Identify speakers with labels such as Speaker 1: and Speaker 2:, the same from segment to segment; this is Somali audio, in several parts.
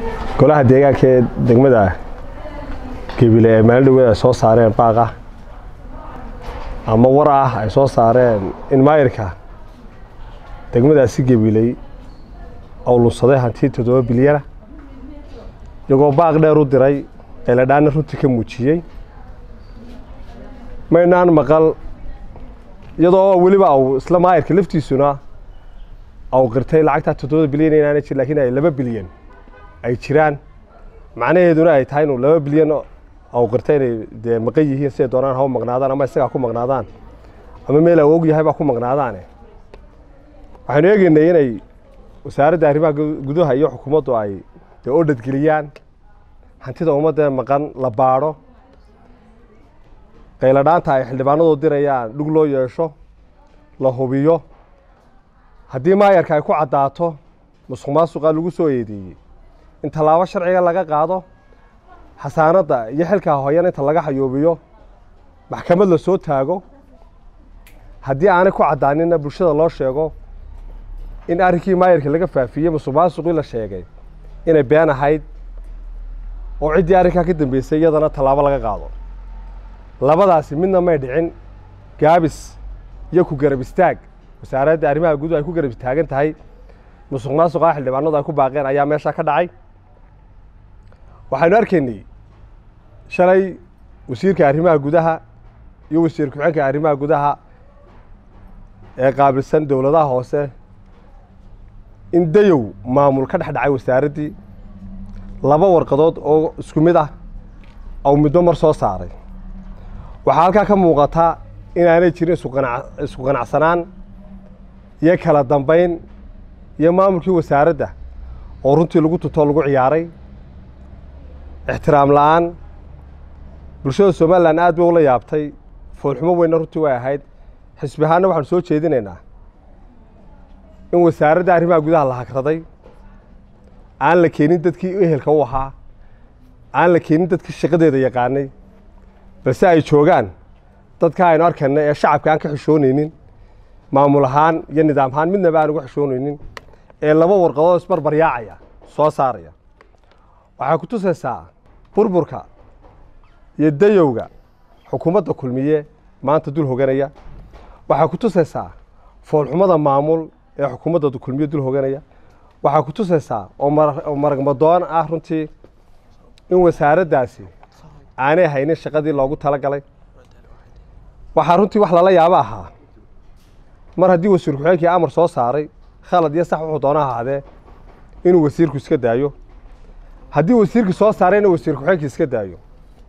Speaker 1: golaha deegaanka ee degmada gebile ee maalin dhaweed ay soo saareen baaq ah ama war ah ay soo saareen in maayirka degmadaasi gebiley ou lunsaday hanti toddoba bilyana iyagoo baaq dheer u diray eladhaana runtii ka muujiyey maynaan maqal iyadoo weliba au isla maayirka laftiisuna au qirtay lacagtaa toddobada bilyan inaana jir lakiin ay laba bilyan ay jiraan macnaheeduna ay tahay inuu laba bilyan au qirtay inay dee maqan yihiin siday doonaan ha u maqnaadaan ama isagaa ku maqnaadaan ama meel au og yahay baa ku maqnaadaane waxaynu eegaynay inay wasaaradda arrimaha gudaha iyo xukuumaddu ay dee odhadgeliyaan hantida ummadda maqan la baadho qayladhaanta ay xildhibaanadu dirayaan dhug loo yeesho la hubiyo haddii maayarka ay ku caddaato musuq maasuqa lagu soo eedeeyey in tallaabo sharciga laga qaado xasaanadda iyo xilkaa hoyan inta laga xayuubiyo maxkamad la soo taago haddii aanay ku caddaaninna bulshada loo sheego in arrinkii maayarka laga faafiyey musuq maasuqii la sheegay inay been ahayd oo ciddii arrinkaa ka dambeysay iyadana tallaabo laga qaado labadaasi midna may dhicin gaabis iyo ku garab istaag wasaaradda arrimaha guduhu ay ku garab istaagan tahay musuq maasuqa xildhibaanadu ay ku baaqeen ayaa meeshaa ka dhacay waxaynu arkaynay shalay wasiirka arrimaha gudaha iyo wasiir ku-xeenka arrimaha gudaha ee qaabilsan dowladaha hoose in dayow maamul ka dhex dhacay wasaaraddii laba warqadood oo isku mid ah ou middo mar soo saaray waxaa halkaa ka muuqata inaanay jirin isku qanacsanaan iyo kala dambayn iyo maamulkii wasaaradda oo runtii lagu tutoo lagu ciyaaray ixtiraam la-aan bulshada somalilan aad bay ula yaabtay foolxumo weynna runtii way ahayd xisbi ahaanna waxaanu soo jeedinaynaa in wasaaradda arrimaha gudaha la hagraday aan la keenin dadkii ehelka u ahaa aan la keenin dadkii shaqadeeda yaqaanay balse ay joogaan dadka aynu arkayna ee shacabka aan ka xishoonaynin maamul ahaan iyo nidaam ahaan midnaba aan uga xishoonaynin ee laba warqadood isbarbaryaacaya soo saaraya waxay ku tusaysaa burburka iyo dayowga xukuumadda kulmiye maanta dul hoganaya waxay ku tusaysaa foolxumada maamul ee xukuumadda kulmiye dul hoganaya waxay ku tusaysaa oo maragmadoon ah runtii in wasaaraddaasi aanay haynin shaqadii loogu tala galay waxaa runtii wax lala yaabo ahaa mar haddii wasiir ku-xeenkii amar soo saaray khalad iyo sax wuxuu doona ahaadee inuu wasiirku iska daayo haddii wasiirkii soo saarayna wasiir ku-xeenkii iska daayo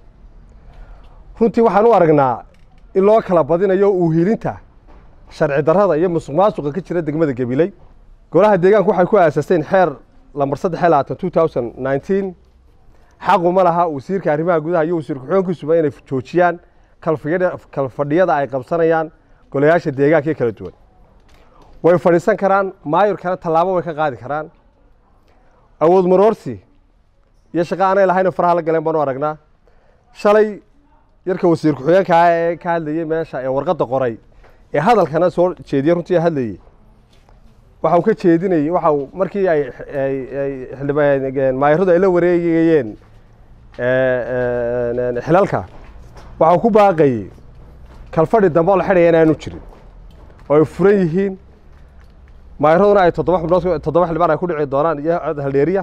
Speaker 1: runtii waxaan u aragnaa in loo kala badinayo uuhilinta sharci darrada iyo musuq maasuqa ka jira degmada gabiley golaha deegaanku waxay ku aasaaseen xeer lambar saddex iyo labaatan two thousand nineteen xaquma laha wasiirka arrimaha gudaha iyo wasiir ku-xeenkiisuba inay joojiyaan kalfadhiyada ay qabsanayaan golayaasha deegaanka ee kala duwan way fadhiisan karaan maayurkana tallaabo way ka qaadi karaan awood maroorsi iyo shaqo aanay lahayno faraha la galeen baanu aragnaa shalay yarka wasiir ku-xigeenka ah ee ka hadlayey meesha ee warqadda qoray ee hadalkana soo jeediyey runtii hadlayey waxa uu ka jeedinayey waxa uu markii ay maayaradu ay la wareegayeen xilalka waxa uu ku baaqayey kalfadhi dambe oo la xidhaya inaanu jirin oo ay furan yihiin maayaraduna ay toddoba xubnood toddoba xildhibaan ay ku dhici doonaan iyo haldheeriya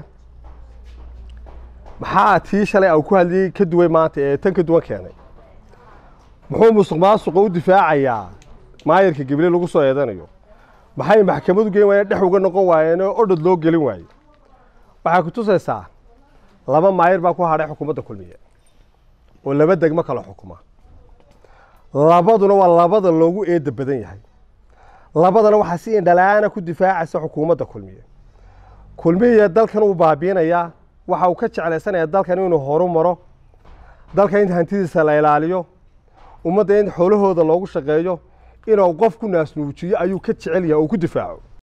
Speaker 1: maxaa tii shalay au ku hadlayey ka duway maanta ee tan ka duwan keenay muxuu musuq maasuqa u difaacayaa maayarka gabiley lagu soo eedanayo maxay maxkamadu geen waayeen dhex uga noqon waayeen oo odhod loo gelin waaye waxay ku tusaysaa laba maayir baa ku hadhay xukuumadda kulmiye oo laba degmo kala xukuma labaduna waa labada loogu eedda badan yahay labadana waxaa si indhalaana ku difaacaysa xukuumadda kulmiye kulmiye dalkan uu baabiinayaa waxa uu ka jeclaysanayaa dalkan inuu horu maro dalka in hantidiisa la ilaaliyo ummadda in xoolahooda loogu shaqeeyo inuu qof ku naasnuujiyo ayuu ka jecel yahay oo ku difaaco